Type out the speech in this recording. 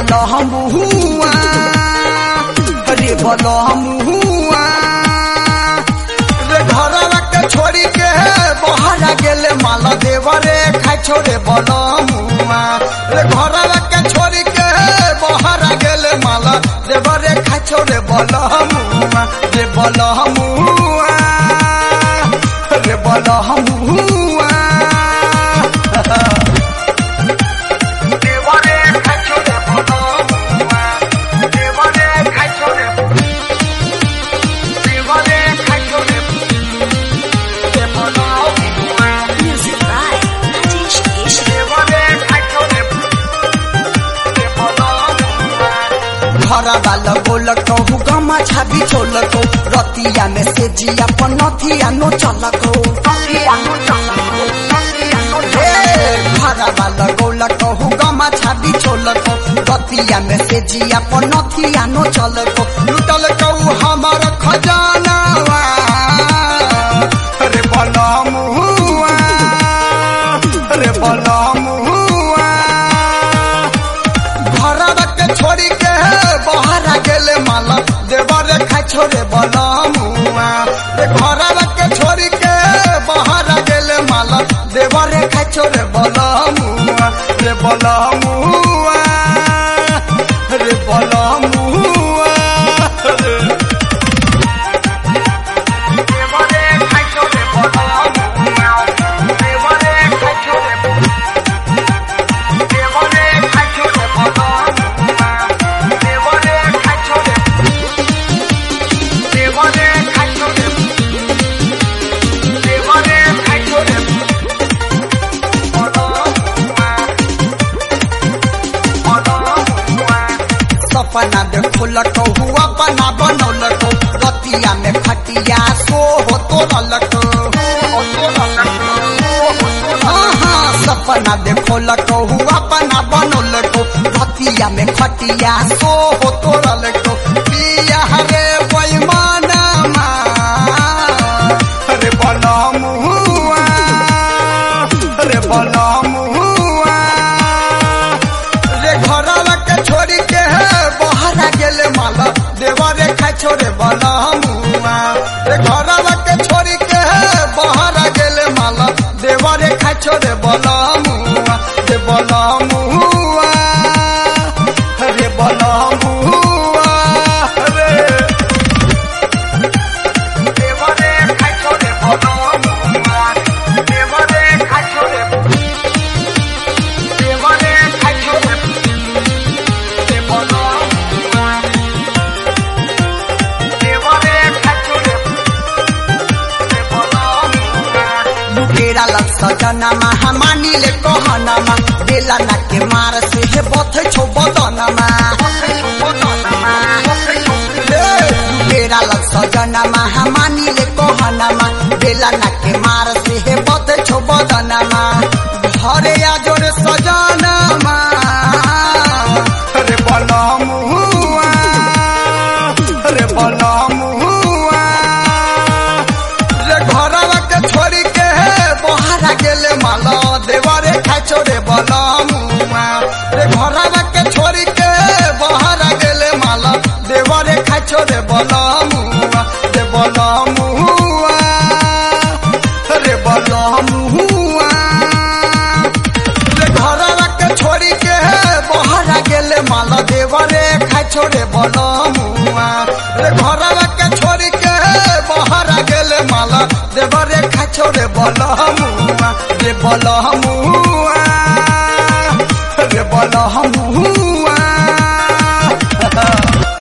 बलहुआ रे बलहुआ रे घरवा के छोड़ी के बहरा गेले माला देवरे खाइ छोरे बलहुआ रे घरवा के छोड़ी के बहरा गेले माला देवरे खाइ छोरे बलहुआ रे बलहुआ रे बलहुआ देवरे खाइ छोरे बलहुआ देवरे खाइ छोरे देवरे खाइ छोरे बलहुआ Music by Rajesh Keshri. देवरे खाइ छोरे घर वाला बोल कहू गमा छाबी छोल को रतिया में से जिया पर नथिया नो चल को घर वाला बोल कहू गमा छाबी छोल को रतिया में से जिया पर नथिया नो चल को लुटल कहू हमार खजाना रे बलमुआ रे बलमुआ घरवा के छोड़ी के बहरा गेले माला देवरे खाइ छोरे बलमुआ रे घरवा के छोड़ी के बहरा गेले माला देवरे खाइ छोरे बलमुआ रे बलमुआ रे बलमुआ देवरे खाइ छोरे बलमुआ देवरे खाइ छोरे देवरे खाइ छोरे बलमुआ देवरे खाइ छोरे देवरे खाइ छोरे देवरे खाइ छोरे बलमुआ बलमुआ सपना देखोल कहू अपना बनौल को रतिया में खटिया सो हो तो सपना देखोल कहू अपना बनौल को रतिया में खटिया सो हो तो को पिया रे बैमाना रे बलमुआ रे बलमुआ रे घरवा के छोड़ी के बहरा गेले माला देवरे खाइ छोरे बलमुआ रे घरवा के छोड़ी के बहरा गेले माला देवरे खाइ छोरे बलमुआ रे बलमुआ रे बलमुआ रे देवरे खाइ छोरे बलमुआ देवरे खाइ छोरे देवरे खाइ छोरे लुकेरा लग सजनमा हमानीले कहनमा बेला नाके मार से हे बथे छौ बदनमा लुकेरा लग सजनमा हमानीले कहनमा बेला नाके मार से हे बथे छौ बदनमा घरे आजोर सजनमा रे बलमुआ रे बलमुआ रे घरवा के छोड़ी के बहरा गेले माला देवरे खाइ छोरे बलमुआ रे घरवा के छोड़ी के बहरा गेले माला देवरे खाइ छोरे बलमुआ रे बलमुआ रे बलमुआ रे घरवा के छोड़ी के बहरा गेले माला देवरे खाइ छोरे बलमुआ रे घरवा के छोड़ी के बहरा गेले माला देवरे खाइ छोरे बलमुआ रे बलमुआ